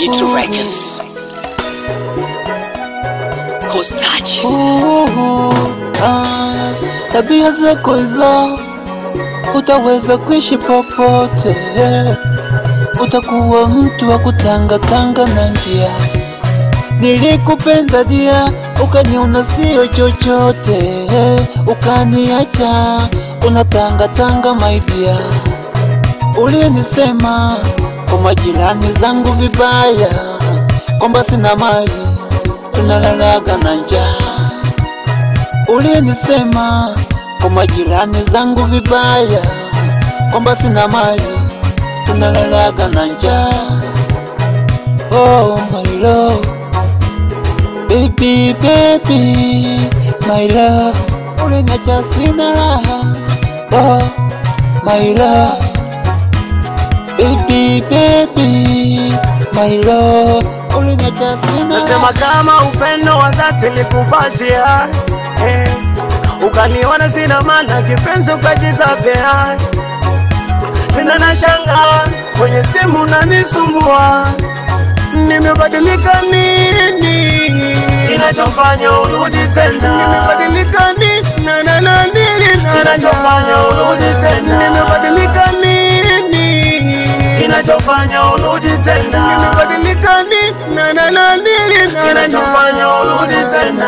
Jitu Records. Costages. Uhu, ah, tabia zako hizo utaweza kuishi popote, utakuwa mtu wa kutangatanga na njia. Nilikupenda dia, ukaniona sio chochote, ukaniacha unatangatanga maidia. Ulinisema kwa majirani zangu vibaya, kwamba sina mali, tunalalaga na njaa. Ulinisema kwa majirani zangu vibaya, kwamba sina mali, tunalalaga na njaa. Oh my love, baby baby, my love, uliniacha sina raha. Oh my love, baby baby, my love, uliniacha sina Nasema kama upendo wa dhati likupatia eh, ukaniona sina maana kipenzi ukajisapea, sina na shanga kwenye simu nanisumbua, nimebadilika nini kinachofanya urudi tena? Nimebadilika nini na na na nini na na kinachofanya urudi tena? Nimebadilika nini kinachofanya urudi tena? Nimebadilika nini na na na nini na na kinachofanya urudi tena?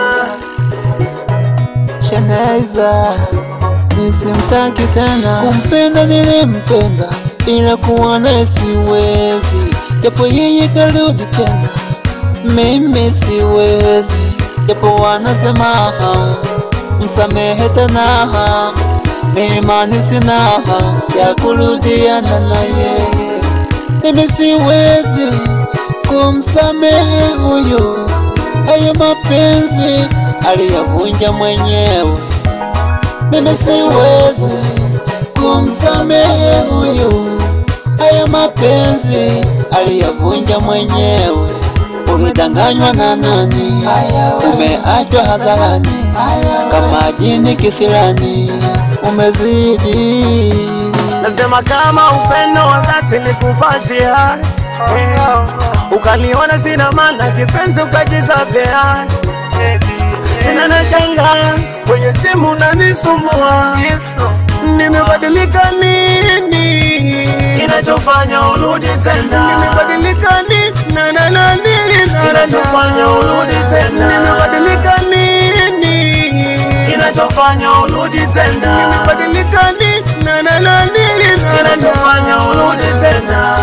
Shanaiza nisimtaki tena, kumpenda nilimpenda, ila kuwa naye siwezi, japo yeye karudi tena, mimi siwezi, japo wanasema msamehe tena, mimani sina ya kurudiana na yeye, mimi siwezi kumsamehe huyo, hayo mapenzi aliyavunja mwenyewe. Mimi siwezi kumsamehe huyu, haya mapenzi aliyavunja mwenyewe. Ulidanganywa na nani? Umeachwa hadharani kama jini kisirani, umezidi Nasema kama upendo wa dhati likupatia eh, ukaniona sina maana kipenzi ukajisapea, sina na shanga kwenye simu nanisumbua, nimebadilika nini kinachofanya urudi tena? Nimebadilika nini na na na nini na kinachofanya urudi tena? Nimebadilika nini kinachofanya urudi tena? Nimebadilika nini na na na nini na kinachofanya urudi tena?